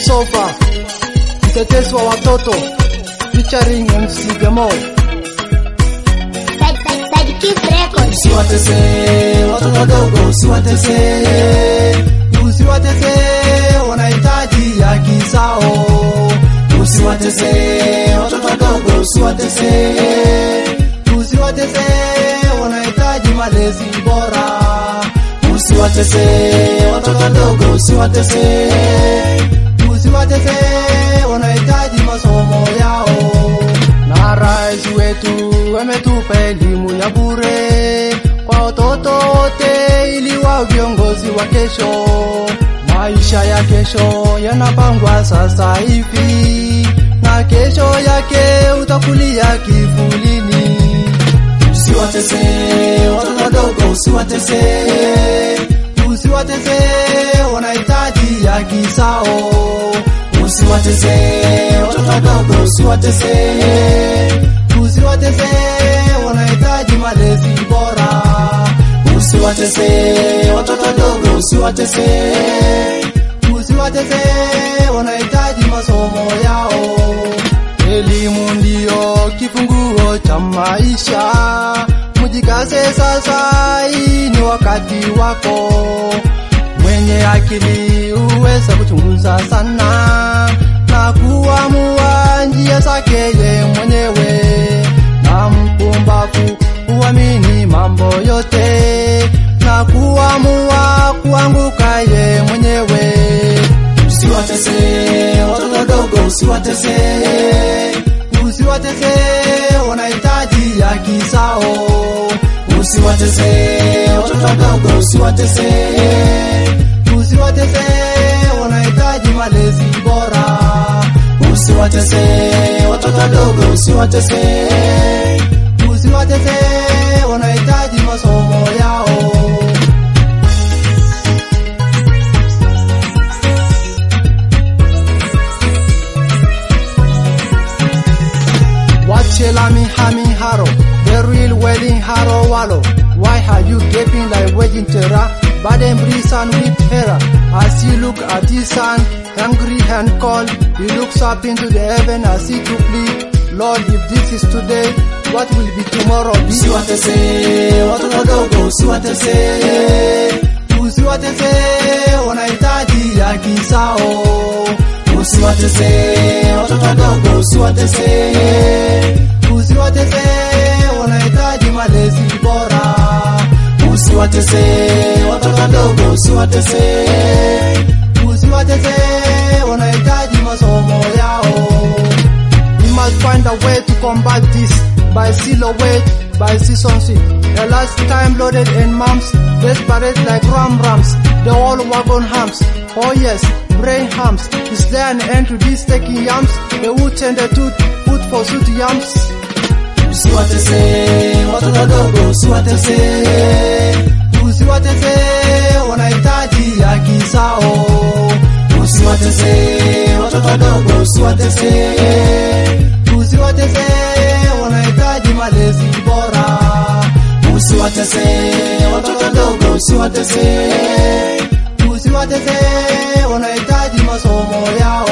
Sofa, mtetezi wa watoto featuring MC Gamo. Side, side, side, Kiss Records. Usiwatese watoto wadogo, usiwatese, usiwatese, wanahitaji haki zao. Usiwatese watoto wadogo, usiwatese, usiwatese, wanahitaji malezi bora. Usiwatese watoto wadogo, usiwatese, usiwatese, wanahitaji masomo yao na rais wetu ametupa elimu ya bure kwa watoto wote ili wa viongozi wa kesho. Maisha ya kesho yanapangwa sasa hivi, na kesho yake utakulia kivulini. Usiwatese watoto wadogo, usiwatese, usiwatese, wanahitaji haki zao. Usiwatese watoto wadogo, usiwatese, usiwatese, wanahitaji malezi bora. Usiwatese watoto wadogo, usiwatese, usiwatese, wanahitaji masomo yao. Elimu ndiyo kifunguo cha maisha, mujikaze sasa, hii ni wakati wako. Mwenye akili uweza kuchunguza sana na kuamua njia zake ye mwenyewe, na mpumbavu huamini mambo yote na kuamua kuanguka ye mwenyewe. Usiwatese watoto wadogo, usiwatese, usiwatese, wanahitaji haki zao. Usiwatese watoto wadogo, usiwatese, usiwatese, wanahitaji malezi bora. Usiwatese watoto wadogo, usiwatese, usiwatese, wanahitaji masomo yao. Wachelami hami haro, the real wedding haro wallow. Why are you gaping like wedding terror? Bad and breeze and with terror. As you look at the sun, hungry and cold, he looks up into the heaven as he to plead. Lord, if this is today, what will be tomorrow? Usiwatese watoto wadogo, usiwatese, usiwatese, wanahitaji haki zao. Usiwatese watoto wadogo, usiwatese, usiwatese, wanahitaji malezi bora. Usiwatese watoto wadogo, usiwatese, usiwatese, wanahitaji masomo yao. We must find a way to combat this by silhouette, by seasonship. The last time loaded in mumps, desperate like ram rams, the whole wagon hams. Oh yes, brain hams. Is there an end to these taking yams? The wood and the tooth, food for suit yams. Usiwatese watoto wadogo, usiwatese, usiwatese, wanahitaji haki zao. Usiwatese watoto wadogo, usiwatese, usiwatese, wanahitaji malezi bora. Usiwatese watoto wadogo, usiwatese, usiwatese, wanahitaji masomo yao.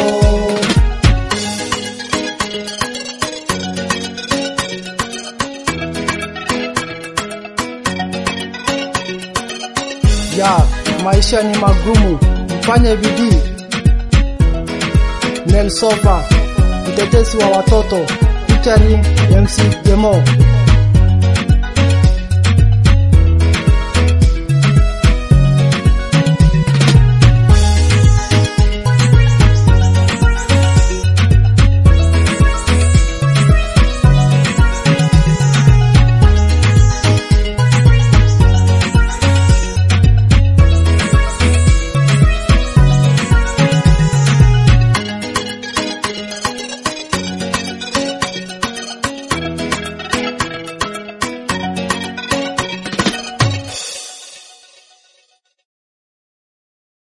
ya maisha ni magumu, mfanye bidii. Nelsofa, mtetezi wa watoto, featuring MC Demo.